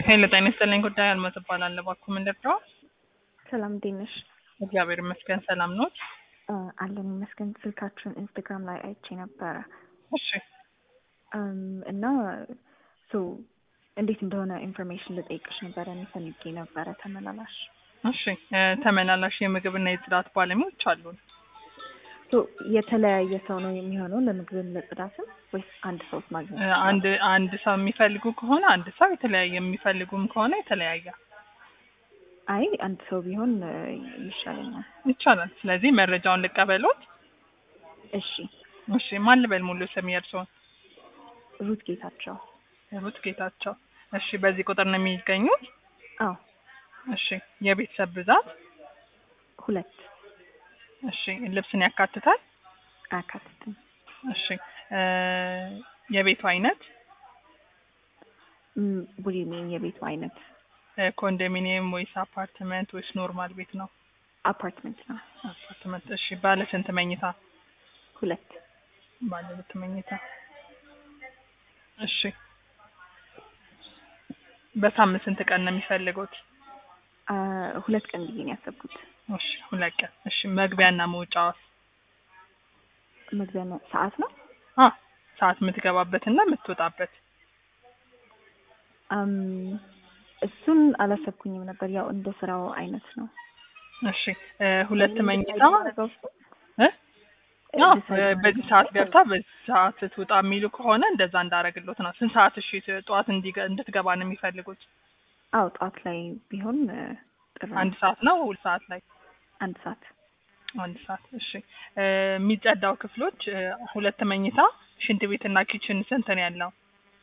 ሄሎ ጤና ይስጥልኝ። ጉዳይ አልመት እባላለሁ። እባክዎ ምን ልርዳው? ሰላም እንዴት ነሽ? እግዚአብሔር ይመስገን ሰላም ኖት? እ አለን ይመስገን። ስልካችሁን ኢንስታግራም ላይ አይቼ ነበረ እሺ እም፣ እና ሶ እንዴት እንደሆነ ኢንፎርሜሽን ልጠይቅሽ ነበረ ፈልጌ ነበረ። ተመላላሽ እሺ እ ተመላላሽ የምግብና የጽዳት ባለሙያዎች አሉን። ሶ የተለያየ ሰው ነው የሚሆነው ለምግብም ለጽዳትም ወይስ አንድ ሰው ማግኘት እ ይችላል? አንድ አንድ ሰው የሚፈልጉ ከሆነ አንድ ሰው የተለያየ የሚፈልጉም ከሆነ የተለያየ አይ አንድ ሰው ቢሆን እ ይሻለኛል። ይቻላል። ስለዚህ መረጃውን ልቀበሎት። እሺ እሺ ማን ልበል ሙሉ ስም የእርስዎን? ሩት ጌታቸው። ሩት ጌታቸው። እሺ በዚህ ቁጥር ነው የሚገኙት? አዎ እሺ የቤተሰብ ብዛት? ሁለት እሺ ልብስን ያካትታል? አያካትትም። እሺ እ የቤቱ አይነት ቡሊሚን የቤቱ አይነት እ ኮንዶሚኒየም ወይስ አፓርትመንት ወይስ ኖርማል ቤት ነው? አፓርትመንት ነው። አፓርትመንት። እሺ ባለ ስንት መኝታ? ሁለት ባለ ሁለት መኝታ። እሺ በሳምንት ስንት ቀን ነው የሚፈልጉት? አ፣ ሁለት ቀን ብዬ ነው ያሰብኩት። እሺ ሁለት ቀን። እሺ መግቢያና መውጫዋስ? መግቢያ ነው ሰዓት ነው። አ ሰዓት የምትገባበትና የምትወጣበት። አም እሱን አላሰብኩኝም ነበር። ያው እንደ ስራው አይነት ነው። እሺ እ ሁለት መኝታ እ እ አዎ ዲሳይድ እ በዚህ ሰዓት ገብታ በዚህ ሰዓት ትውጣ የሚሉ ከሆነ እንደዛ እንዳረግሎት ነው። ስንት ሰዓት እሺ ጠዋት እንዲገ- እንድትገባ ነው የሚፈልጉት? አዎ ጠዋት ላይ ቢሆን እ ጥሩ ነው። አንድ ሰዓት ነው ሁለት ሰዓት ላይ? አንድ ሰዓት አንድ ሰዓት። እሺ እ የሚጸዳው ክፍሎች እ ሁለት መኝታ፣ ሽንት ቤትና ኪችን ስንት ነው ያለው?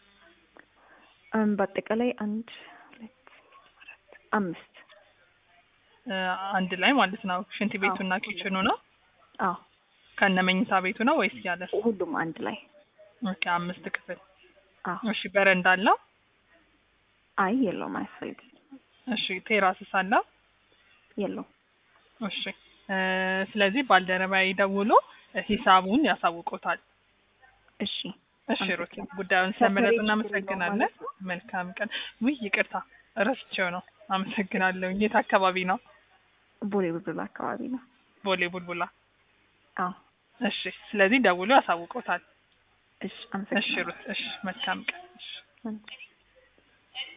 አም በአጠቃላይ አንድ ሁለት አራት አምስት እ አንድ ላይ ማለት ነው። ሽንት ቤቱና አዎ። ኪችኑ ነው አዎ ከነ መኝታ ቤቱ ነው ወይስ ያለ? ሁሉም አንድ ላይ ኦኬ አምስት ክፍል። አዎ እሺ በረንዳ አለው? አይ የለውም አያስፈልግም እሺ ቴራስስ አለው? የለውም እሺ እ ስለዚህ ባልደረባዬ ደውሎ እ ሂሳቡን ያሳውቁታል። እሺ እሺ ሩት ጉዳዩን ስለመረጡ ሰፈሬ እናመሰግናለን። ማለት ነው? መልካም ቀን። ውይ ይቅርታ ረስቼው ነው። አመሰግናለሁ። የት አካባቢ ነው? ቦሌ ቡልቡላ አካባቢ ነው ቦሌ ቡልቡላ። አዎ እሺ ስለዚህ ደውሎ ያሳውቁታል። እሺ እሺ አመሰግናለሁ ሩት እሺ መልካም ቀን። እሺ እሺ